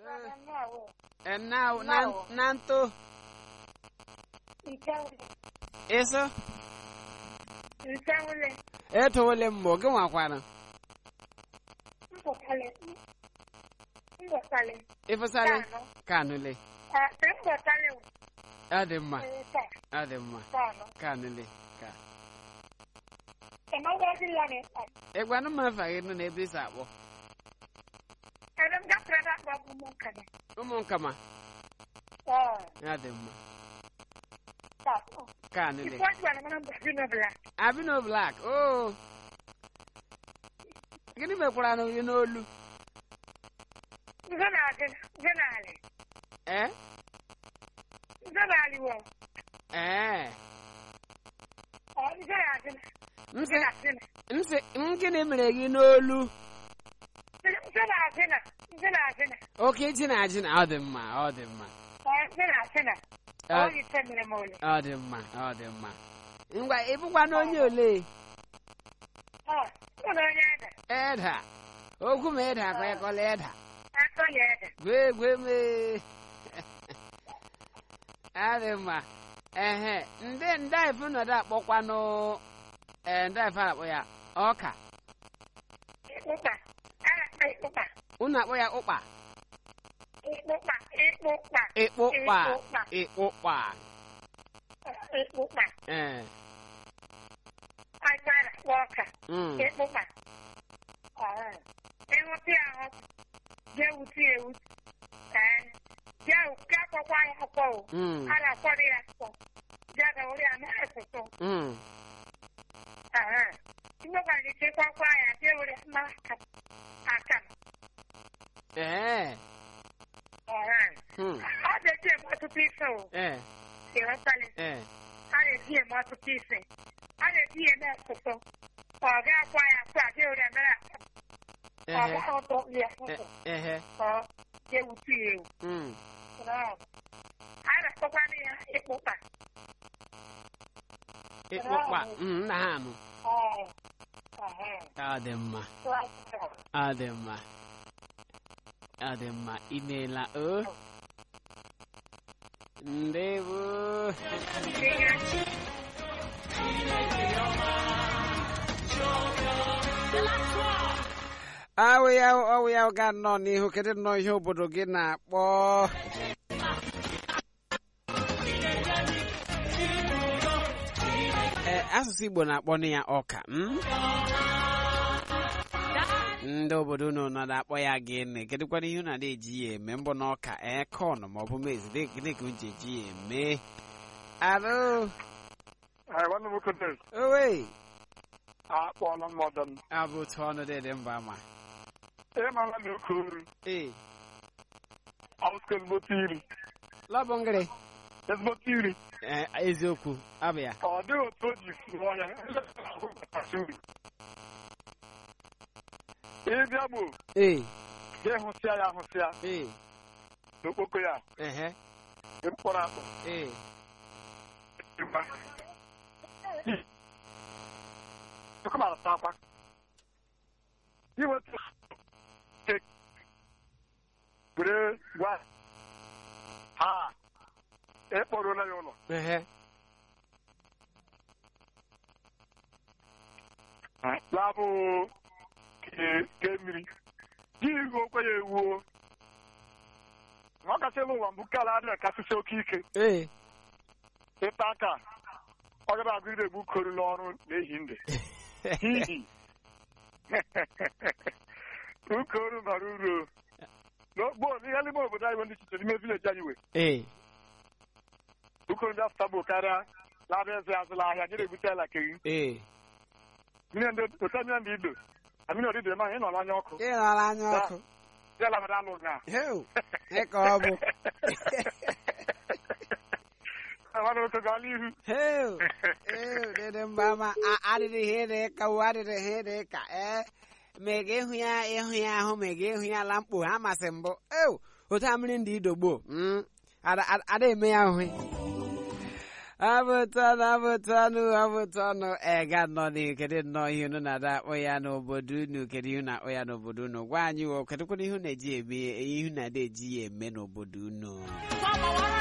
Enau nan nanto eso eto wole mbo gị nwakwana ịfụsarị kanụle ọ dị mma ọ dị mma kanụle ka ịgwanụ m afa gị nọ n'ebe isi akpọ ụmụ nkama ọ dị mma kanụle abino black oo gịnị mekwara na gị n'olu ee ee nsị nsị m gịnị mere gị n'olu oke ji na ji na ọ dị mma ọ dị mma ọ dị mma ọ dị mma ngwa ịbụkwa na onye ole eda okwu ma eda ka ịkọla eda gwee gwee mee adị mma ehe ndị ndị ife nọdụ akpọkwanụ ee ndị ife akpọ ya ọka unu akpọ ya ụkpa ịkpụkpa ịkpụkpa ee mm, ịhụta ahụ jee wuti ewuti jee ka akpọkwa ya akpọ o mm, a na-akwado ya akpọ jee ga wuri ya na-asụsụ mm. mgbekwara ike kwakwa ya jee wuri ya na aka ee hmm, ọ na-eji eme ọtụtụ ife o ee ịghọtali ee a na-eji eme ọtụtụ ife a na-eji ya eme asụsụ ọ ga-akwa ya akwa jee wuri ya mere aka ọ ehe gaghị ọtọ ya e- ehe ọ jee wuti ya ewu mm, a na-akpọkwana ya ịkpụkpa ịkpụkpa mm, nna ha anụ Ee. Ee. ọ dị mma ọ dị mma ọ dị mma imeela o ndewo awụ ya ọwụ ya ga nnọọ n'ihu kedu nnọọ ihe obodo gị na-akpọ ee asụsụ igbo na-akpọ ya ọka mm? ndị obodo unu nọ na-akpọ ya gịnị kedụkwana ihe unu na-eji ya eme mbọ na ọka ee kọn ma ọ bụ mezi gịnị ka unu ji eji ya eme arụ nwanne m nwoke Dave, owe akpọọla m ọdọ m abụ otu ọnụ dị mba ma ịmara na oke ori ee ọsụkọ ezigbote iri lọbụngịrị ezigbote iri ee eziokwu abụ ya ọ dịghị otu o ji sụọ ya kasị uri ịbịa gboo ee jee hụsịa ya hụsịa ee n'okpoko ya ehe dị mkpọrọ akpọ ee ịgba ọkụmara akwa iweta kek were gwa ha ekpọrọla ya ụlọ ehe labụ ke mmiri ji ihu okwe ya ewuo ọ kachasị ụwa mbụ kala adịghị kasịsị oke ike ee ịta aka ọ gaba agụrịrị egbu koru n'ọrụ n'ehi nde n'ihi ukoru bara uru n'ogbo ihe n'ime obodo anyị bụ ndị chiche n'ime vileji anyị wee ee ukoru ndị afụta bụ karịa labịa eze azụla ahịa nyere ebute ala keri ee mmiri ndị ote mmiri ndị ido amiri ọdịdị ma ị nọ n'anya ọkụ ị nọrọ anya ọkụ ya labara alụ na heu ịka ọ bụ nwanne nwoke gaa n'ihu heu heu dịdị mba ma a- adịrị ihe dị ka wo adịrị ihe dị ka ee ma ị ga-ịhụ ya ịhụ ya ahụ ma ị ga-ịhụ ya ala mkpo ha masị mbụ eu otu a mmiri ndị idogbo mm, ada ada- ada eme ya ahụ abụtanụ abụtanụ abụtanụ ega nọ n'ihu kedu nnọọ ihe unu na-ada akpọ ya n'obodo unu kedu ihe na-akpọ ya n'obodo unu gwa anyị o kedụkwana ihe unu na-eji eme ihe unu na-ada eji ya eme n'obodo unu